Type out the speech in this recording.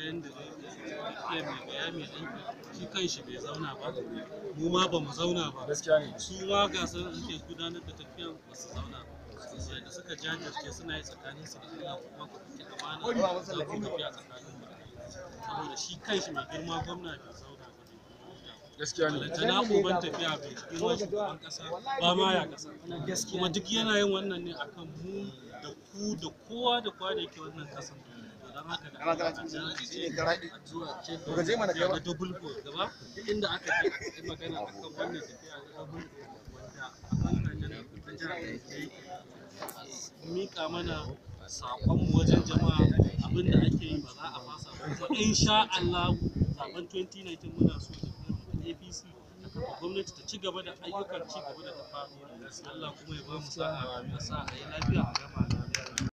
yadda iya mai gaya mai aiki shi kanshi bai zauna ba mu ma ba mu zauna ba gaskiya ne su ma gasar da suke gudanar da tafiyar ba su zauna ba da suka jajirce suna yi tsakanin su da Allah kuma ku ɗauki amana za ku tafiya tsakanin mu saboda shi kanshi mai girma gwamna bai zauna ba ne gaskiya ne balantana uban tafiya bai girma shugaban kasa ba ma ya kasa kuma duk yana yin wannan ne akan mu da ku da kowa da kowa da yake wannan kasan to don haka da Allah a jajirce a zuwa ce da da double goal gaba duk inda aka je a yi magana akan wannan tafiya da double goal wanda a kan jana ta jihar Kaduna mika mana saƙonmu wajen jama'a abinda ake yi ba za a fasa ba kuma insha Allah zaben 2019 muna so da APC da kafa gwamnati ta ci gaba da ayyukan ci gaba da ta faru Allah kuma ya ba mu sa'a ya sa a yi lafiya a gama lafiya